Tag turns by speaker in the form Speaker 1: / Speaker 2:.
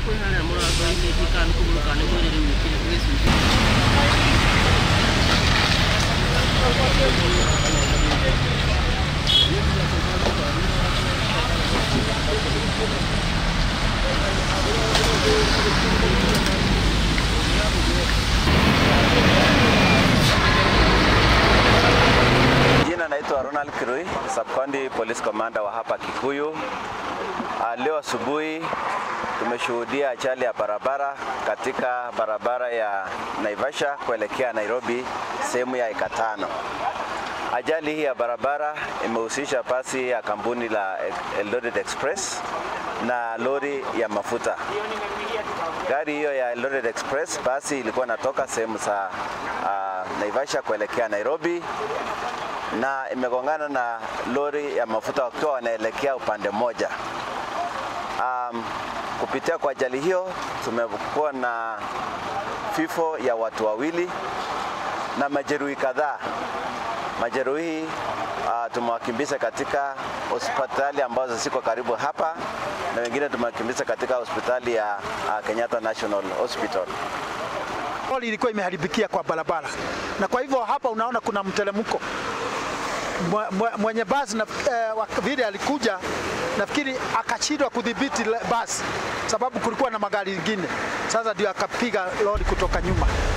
Speaker 1: kwĩ harĩa mũrango-inĩ ndikana kũmũka nĩ mwĩrĩre mwĩkĩre gĩcunjĩ
Speaker 2: Jina naitwa Ronald Kirui, Sub-County Police Commander wa hapa Kikuyu. Ah, Leo asubuhi tumeshuhudia ajali ya barabara katika barabara ya Naivasha kuelekea Nairobi sehemu ya eka tano. Ajali hii ya barabara imehusisha basi ya kampuni la Eldoret Express na lori ya mafuta. Gari hiyo ya Eldoret Express basi ilikuwa inatoka sehemu za uh, Naivasha kuelekea Nairobi na imegongana na lori ya mafuta wakiwa wanaelekea upande mmoja. Um, kupitia kwa ajali hiyo tumekuwa na vifo ya watu wawili na majeruhi kadhaa. Majeruhi uh, tumewakimbiza katika hospitali ambazo ziko karibu hapa na wengine tumewakimbiza katika hospitali ya uh, Kenyatta National Hospital.
Speaker 3: Lori ilikuwa imeharibikia kwa barabara, na kwa hivyo hapa unaona kuna mteremko. Mwe- mwe- Mwenye basi na, eh, wa- vile alikuja nafikiri akashindwa kudhibiti le- basi sababu kulikuwa na magari mengine, sasa ndio akapiga lori kutoka nyuma.